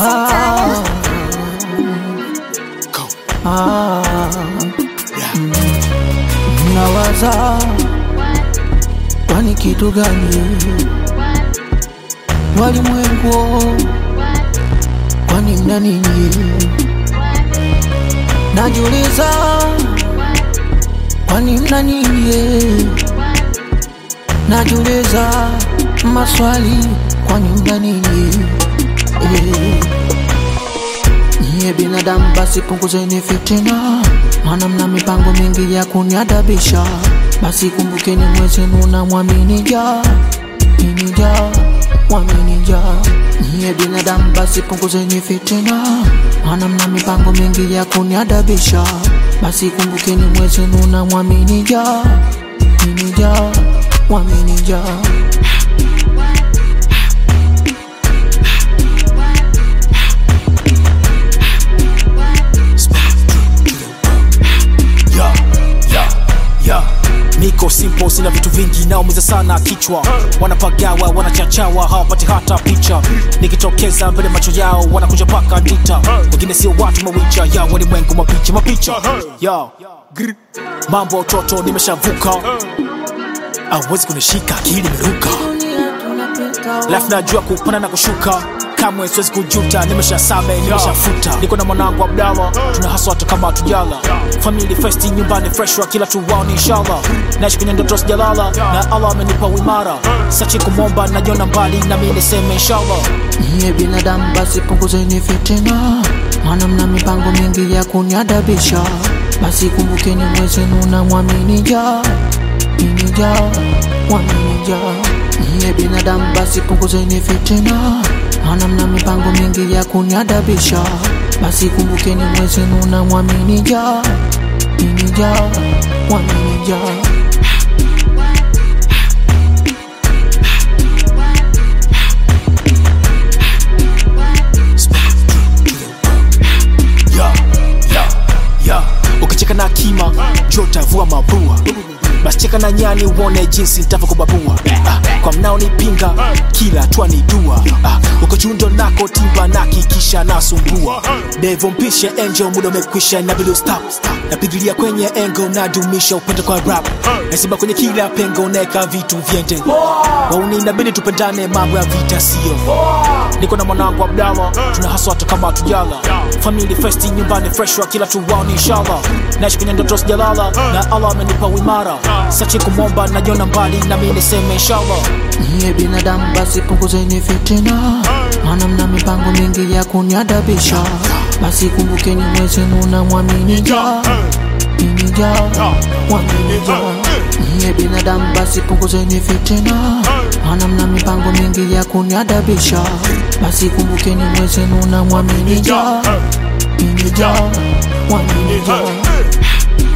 Ah, ah, mm, nawaza kwani kitu gani walimwengu, kwani mna nini? Najiuliza kwani mna nini? Najiuliza maswali kwani mna nini? Eh. Nyie binadamu basi punguzeni fitina, maana mna mipango mingi ya kuniadabisha. Basi kumbukeni mwezenu na mwamini ja mimi ja mwamini ja. Nyie binadamu basi punguzeni fitina, maana mna mipango mingi ya kuniadabisha. Basi kumbukeni mwezenu na mwamini ja mimi ja mwamini ja. ya ya ya niko simple sina vitu vingi naumiza sana kichwa wanapagawa wanachachawa hawapati hata picha nikitokeza mbele macho yao wanakuja paka dita wengine sio watu mawicha ya walimwengu mapicha mapicha ya Grr. mambo ya utoto nimeshavuka awezi kunishika akili imeruka Life najua kupanda na kushuka kamwe siwezi kujuta nimesha same nimeshafuta niko na mwanangu abdala tuna haswa hata kama hatujala family festi nyumbani fresh wa kila tuwao inshallah naishi kwenye ndoto sijalala na allah amenipa uimara sachi kumwomba najiona mbali na mi niseme inshallah Nyie binadamu basi punguzeni fitina, maana mna mipango mingi ya kuniadabisha. Basi kumbukeni mwezenu na mwamini ja mimi ja mwamini ja. Nyie binadamu basi punguzeni fitina, maana mna mipango mingi ya kuniadabisha. Basi kumbukeni mwezenu na mwamini ja mimi ja mwamini ja. ya ya ya niko simple sina vitu vingi naumiza sana kichwa wanapagawa wanachachawa hawapati hata picha wengine sio watu mawicha ya walimwengu mapicha mapicha Nyie binadamu basi punguzeni fitina, maana mna mipango mingi ya kuniadabisha. Basi kumbukeni mwezenu na mwamini ja mimi ja mwamini ja. ya ya ya ukicheka na kima jotavua mabua basi cheka na nyani uone jinsi nitavyokubabua ah, kwa mnaonipinga kila hatua ni dua ah, uko chundo nako timba na kikisha nasumbua devo mpishe angel muda umekwisha inabidi stop napigilia kwenye engo nadumisha upendo kwa rap naziba kwenye kila pengo naeka vitu vyende wauni inabidi tupendane mambo ya vita sio niko na mwanangu abdala tuna haswa hata kama hatujala family festi nyumbani fresh wa kila tuwao ni inshallah naishi kwenye ndoto sijalala na allah amenipa uimara sachi kumwomba najiona mbali na mi niseme inshallah Nyie binadamu basi punguzeni fitina, maana mna mipango mingi ya kuniadabisha. Basi kumbukeni mwezenu na mwamini ja mimi ja mwamini ja. Nyie binadamu basi punguzeni fitina, maana mna mipango mingi ya kuniadabisha. Basi kumbukeni mwezenu na mwamini ja mimi ja mwamini ja.